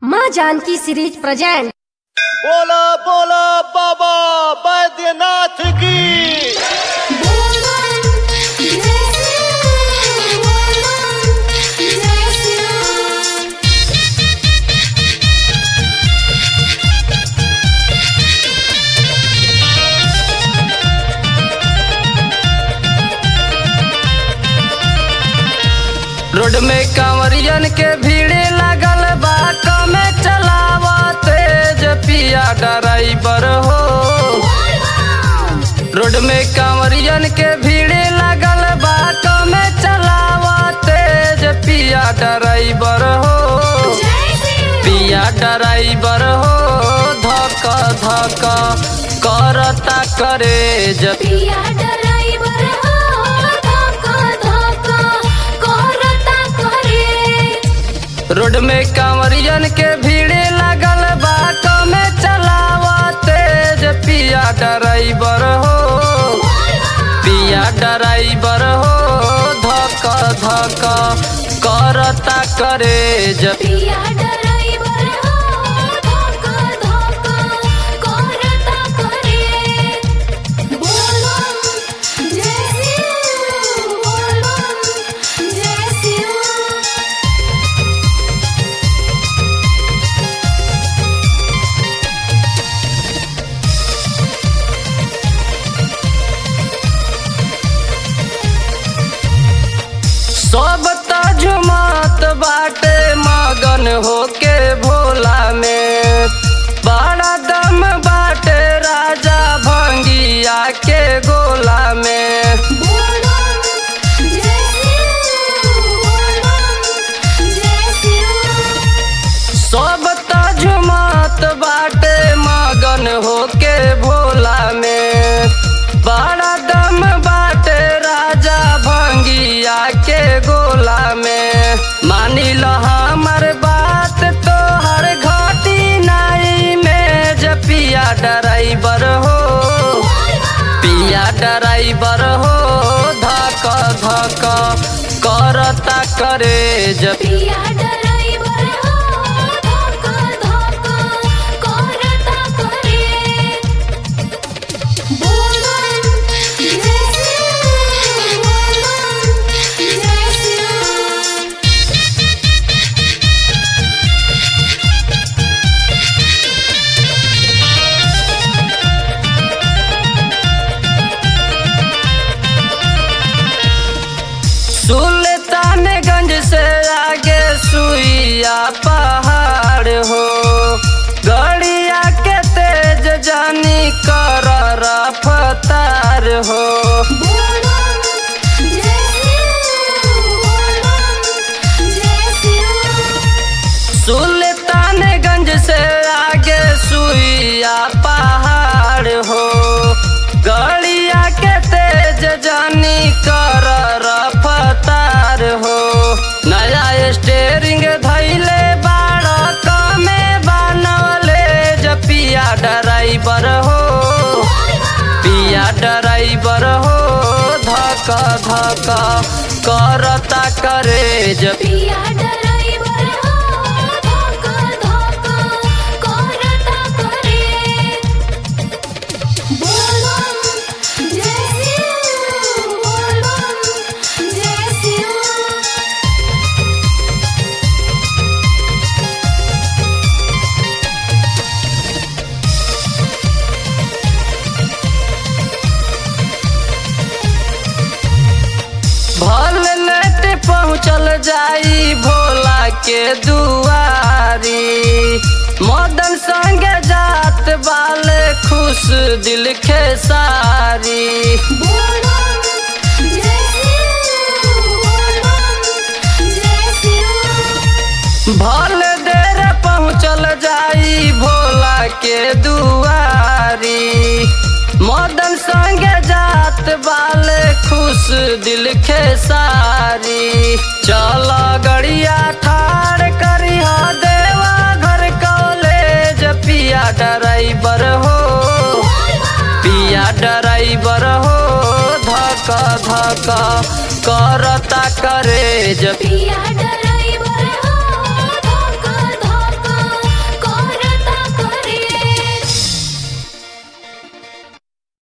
माँ Janaki series present बोला बोला बाबा बैद्यनाथ की रोड में कांवरियन के भीड़ लागल बा कमे चलावा तेज पिया ड्राइवर हो रोड में कांवरियन के भीड़ लागल बा कमे चलावा तेज पिया ड्राइवर हो पिया ड्राइवर हो धक धक करता करे जब पिया ड्राइवर हो धक्का धक्का करता करे रोड में कांवरियन के भीड़ लागल बा कमे चलावा तेज पिया ड्राइवर हो पिया ड्राइवर हो धक धक करता करे जब पिया ड्राइवर हो धक्का धक्का करता करे बोलो जय शिव बोलो जय शिव सब तजुमत बाटे मगन होके भोला में बड़ा दम बाटे राजा भंगिया के गोला में बोलो जय शिव बोलो जय शिव सब तजुमत बाटे मगन होके भोला में बड़ा दम बाटे राजा भंगिया के गोला में मानी लो हमर बात तो हर घाटी नाई में जपिया ड्राइवर हो पिया ड्राइवर हो धक धक करता करे जब पिया ड्राइवर हो धक्का धक्का करता करे बोलो जय शिव बोलो जय शिव सुल्तानगंज से आगे सुइया पहाड़ हो गड़िया के तेज जानी कर रफ्तार हो बोलो जय शिव बोलो जय शिव सुल्तानगंज से आगे सुइया पहाड़ हो गड़िया के तेज जानी कर रफ्तार हो नया स्टेरिंग धैले बाड़ कमे बनवले जपिया ड्राइवर हो पिया ड्राइवर हो धक धक करता करे जब पिया ड्राइवर हो धक्का धक्का करता करे बोलो जय शिव बोलो जय शिव भल लेट पहुँचल जाई भोला के दुआरी मदन संगे जात बाले खुश दिल के सारी बोलो जय शिव बोलो जय शिव भल देर पहुँचल जाई भोला के दुआरी मदन संगे जात बाले खुश दिल के सारी चल गड़िया ठाड़ करी देवा घर कॉलेज पिया ड्राइवर हो पिया ड्राइवर हो धक धक करता करे जब पिया ड्राइवर